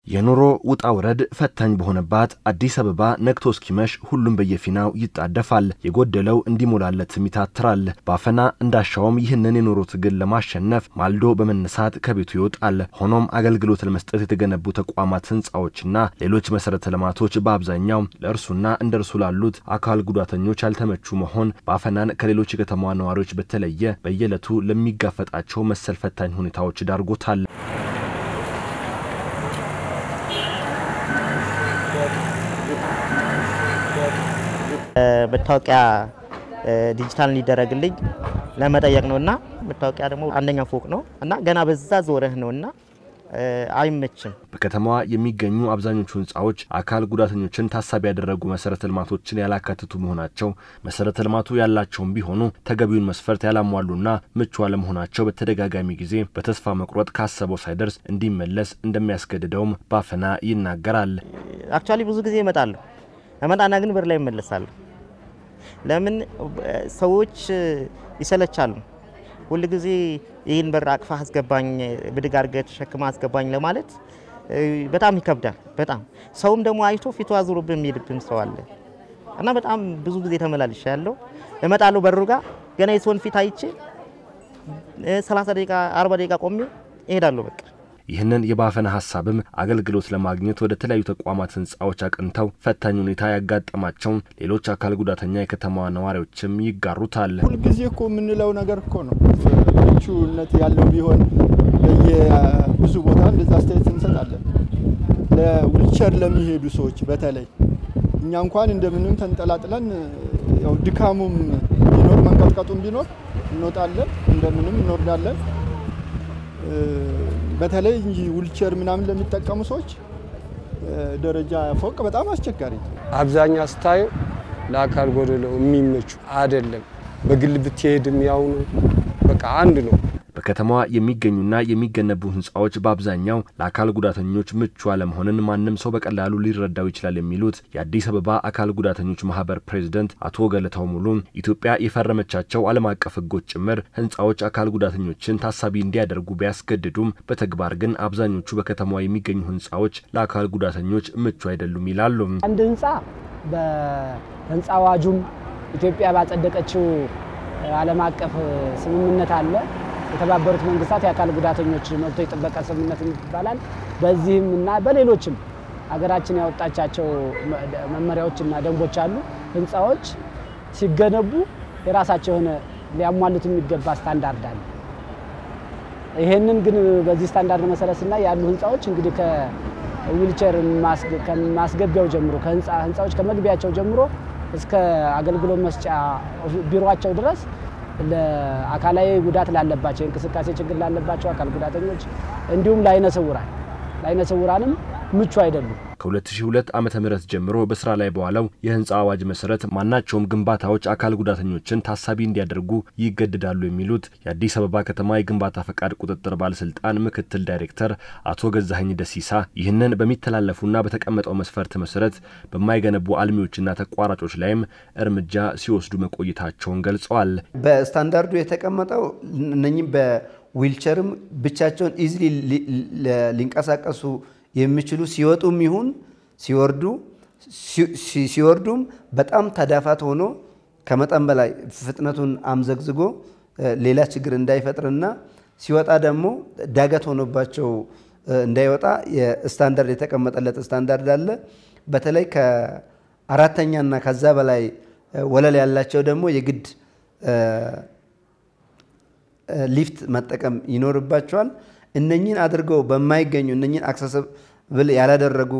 የኑሮ ውጣ ውረድ ፈታኝ በሆነባት አዲስ አበባ ነግቶ እስኪመሽ ሁሉም በየፊናው ይጣደፋል። የጎደለው እንዲሞላለትም ይታትራል። ባፈና እንዳሻውም ይህንን የኑሮ ትግል ለማሸነፍ ማልዶ በመነሳት ከቤቱ ይወጣል። ሆኖም አገልግሎት ለመስጠት የተገነቡ ተቋማት፣ ህንፃዎችና ሌሎች መሰረተ ልማቶች በአብዛኛው ለእርሱና እንደ እርሱ ላሉት አካል ጉዳተኞች ያልተመቹ መሆን ባፈናን ከሌሎች የከተማዋ ነዋሪዎች በተለየ በየዕለቱ ለሚጋፈጣቸው መሰል ፈታኝ ሁኔታዎች ዳርጎታል። መታወቂያ ዲጂታል እንዲደረግልኝ ለመጠየቅ ነው እና መታወቂያ ደግሞ አንደኛ ፎቅ ነው እና ገና በዛ ዞረህ ነው እና አይመችም። በከተማዋ የሚገኙ አብዛኞቹ ህንፃዎች አካል ጉዳተኞችን ታሳቢ ያደረጉ መሰረተ ልማቶችን ያላካትቱ መሆናቸው መሰረተ ልማቱ ያላቸውም ቢሆኑ ተገቢውን መስፈርት ያላሟሉና ምቹ አለመሆናቸው በተደጋጋሚ ጊዜ በተስፋ መቁረጥ ካሰበው ሳይደርስ እንዲመለስ እንደሚያስገድደውም ባፈና ይናገራል። አክቹዋሊ ብዙ ጊዜ እመጣለሁ እመጣና ግን በር ላይ እመለሳለሁ። ለምን ሰዎች ይሰለቻሉ። ሁል ጊዜ ይህን በር አቅፋ አስገባኝ፣ ብድግ አድርገህ ተሸክማ አስገባኝ ለማለት በጣም ይከብዳል። በጣም ሰውም ደግሞ አይቶ ፊቱ አዙሮብህ የሚሄድብን ሰው አለ እና በጣም ብዙ ጊዜ ተመላልሻ ያለው እመጣለሁ በሩ ጋር ገና የሰውን ፊት አይቼ 30 ደቂቃ 40 ደቂቃ ቆሜ እሄዳለሁ በቃ ይህንን የባፈና ሀሳብም አገልግሎት ለማግኘት ወደ ተለያዩ ተቋማት ህንፃዎች አቅንተው ፈታኝ ሁኔታ ያጋጠማቸውን ሌሎች አካል ጉዳተኛ የከተማዋ ነዋሪዎችም ይጋሩታል። ሁልጊዜ እኮ የምንለው ነገር እኮ ነው። ምቹነት ያለው ቢሆን በየብዙ ቦታ እንደዛ አስተያየት እንሰጣለን። ለዊልቸር ለሚሄዱ ሰዎች በተለይ እኛ እንኳን እንደምንም ተንጠላጥለን ያው ድካሙም ቢኖር መንቀጥቀጡም ቢኖር እንወጣለን፣ እንደምንም እንወርዳለን። በተለይ እንጂ ዊልቸር ምናምን ለሚጠቀሙ ሰዎች ደረጃ ፎቅ በጣም አስቸጋሪ። አብዛኛ ስታዩ ለአካል ጎደሎ የሚመቹ አይደለም። በግል ብትሄድም ያው ነው፣ በቃ አንድ ነው። በከተማዋ የሚገኙና የሚገነቡ ህንፃዎች በአብዛኛው ለአካል ጉዳተኞች ምቹ አለመሆንን ማንም ሰው በቀላሉ ሊረዳው ይችላል የሚሉት የአዲስ አበባ አካል ጉዳተኞች ማህበር ፕሬዚደንት አቶ ገለታው ሙሉ ኢትዮጵያ የፈረመቻቸው ዓለም አቀፍ ህጎች ጭምር ህንፃዎች አካል ጉዳተኞችን ታሳቢ እንዲያደርጉ ቢያስገድዱም በተግባር ግን አብዛኞቹ በከተማዋ የሚገኙ ህንፃዎች ለአካል ጉዳተኞች ምቹ አይደሉም ይላሉ። አንድ ህንፃ በህንፃ አዋጁም ኢትዮጵያ ባጸደቀችው ዓለም አቀፍ ስምምነት አለ የተባበሩት መንግስታት የአካል ጉዳተኞች መብቶች ጥበቃ ስምምነት ይባላል። በዚህም እና በሌሎችም ሀገራችን ያወጣቻቸው መመሪያዎችና ደንቦች አሉ። ህንፃዎች ሲገነቡ የራሳቸው የሆነ ሊያሟሉት የሚገባ ስታንዳርድ አለ። ይሄንን ግን በዚህ ስታንዳርድ መሰረት ስናይ ያሉ ህንፃዎች እንግዲህ ከዊልቸር ከማስገቢያው ጀምሮ ህንፃዎች ከመግቢያቸው ጀምሮ እስከ አገልግሎት መስጫ ቢሮቸው ድረስ ለአካላዊ ጉዳት ላለባቸው የእንቅስቃሴ ችግር ላለባቸው አካል ጉዳተኞች እንዲሁም ለአይነ ስውራን ለአይነ ስውራንም ምቹ አይደሉም። ከ2002 ዓ ም ጀምሮ በስራ ላይ በዋለው የህንፃ አዋጅ መሰረት ማናቸውም ግንባታዎች አካል ጉዳተኞችን ታሳቢ እንዲያደርጉ ይገድዳሉ የሚሉት የአዲስ አበባ ከተማ የግንባታ ፈቃድ ቁጥጥር ባለስልጣን ምክትል ዳይሬክተር አቶ ገዛኸኝ ደሲሳ ይህንን በሚተላለፉና በተቀመጠው መስፈርት መሰረት በማይገነቡ አልሚዎችና ተቋራጮች ላይም እርምጃ ሲወስዱ መቆየታቸውን ገልጸዋል። በስታንዳርዱ የተቀመጠው እነኚህም በዊልቸርም ብቻቸውን ኢዝሊ ሊንቀሳቀሱ የሚችሉ ሲወጡም ይሁን ሲወርዱ ሲወርዱም በጣም ተዳፋት ሆኖ ከመጠን በላይ ፍጥነቱን አምዘግዝጎ ሌላ ችግር እንዳይፈጥርና ሲወጣ ደግሞ ዳገት ሆኖባቸው እንዳይወጣ የስታንዳርድ የተቀመጠለት ስታንዳርድ አለ። በተለይ ከአራተኛና ከዛ በላይ ወለል ያላቸው ደግሞ የግድ ሊፍት መጠቀም ይኖርባቸዋል። እነኝን አድርገው በማይገኙ እነኝን አክሰስብል ያላደረጉ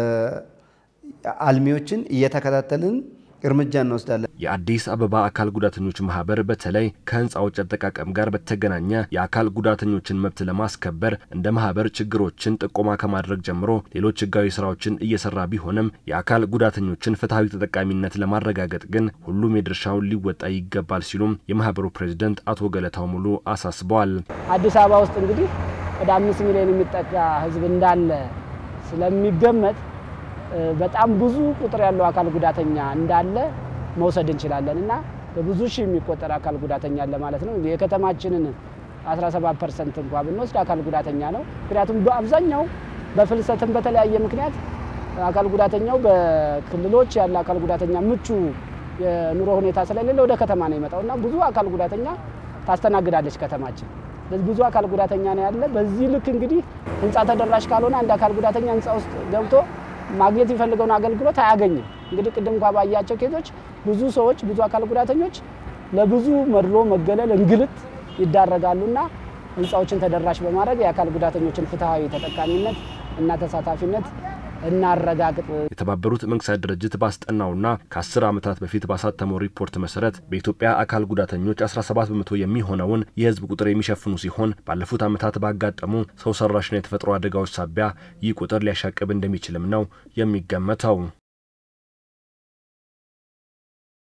አልሚዎችን እየተከታተልን እርምጃ እንወስዳለን። የአዲስ አበባ አካል ጉዳተኞች ማህበር በተለይ ከህንፃዎች አጠቃቀም ጋር በተገናኘ የአካል ጉዳተኞችን መብት ለማስከበር እንደ ማህበር ችግሮችን ጥቆማ ከማድረግ ጀምሮ ሌሎች ህጋዊ ስራዎችን እየሰራ ቢሆንም የአካል ጉዳተኞችን ፍትሐዊ ተጠቃሚነት ለማረጋገጥ ግን ሁሉም የድርሻውን ሊወጣ ይገባል ሲሉም የማህበሩ ፕሬዚደንት አቶ ገለታው ሙሉ አሳስበዋል። አዲስ አበባ ውስጥ እንግዲህ ወደ አምስት ሚሊዮን የሚጠጋ ህዝብ እንዳለ ስለሚገመት በጣም ብዙ ቁጥር ያለው አካል ጉዳተኛ እንዳለ መውሰድ እንችላለን እና በብዙ ሺህ የሚቆጠር አካል ጉዳተኛ አለ ማለት ነው። የከተማችንን 17 ፐርሰንት እንኳ ብንወስድ አካል ጉዳተኛ ነው። ምክንያቱም በአብዛኛው በፍልሰትም በተለያየ ምክንያት አካል ጉዳተኛው በክልሎች ያለ አካል ጉዳተኛ ምቹ የኑሮ ሁኔታ ስለሌለ ወደ ከተማ ነው የመጣው እና ብዙ አካል ጉዳተኛ ታስተናግዳለች ከተማችን። ስለዚህ ብዙ አካል ጉዳተኛ ነው ያለ። በዚህ ልክ እንግዲህ ህንፃ ተደራሽ ካልሆነ አንድ አካል ጉዳተኛ ህንፃ ውስጥ ገብቶ ማግኘት የሚፈልገውን አገልግሎት አያገኝም። እንግዲህ ቅድም እንኳ ባያቸው ኬዞች ብዙ ሰዎች ብዙ አካል ጉዳተኞች ለብዙ መድሎ፣ መገለል፣ እንግልት ይዳረጋሉና ህንፃዎችን ተደራሽ በማድረግ የአካል ጉዳተኞችን ፍትሐዊ ተጠቃሚነት እና ተሳታፊነት እናረጋግጥ። የተባበሩት መንግስታት ድርጅት ባስጠናውና ከ10 ዓመታት በፊት ባሳተመው ሪፖርት መሰረት በኢትዮጵያ አካል ጉዳተኞች 17 በመቶ የሚሆነውን የህዝብ ቁጥር የሚሸፍኑ ሲሆን ባለፉት ዓመታት ባጋጠሙ ሰው ሰራሽና የተፈጥሮ አደጋዎች ሳቢያ ይህ ቁጥር ሊያሻቅብ እንደሚችልም ነው የሚገመተው።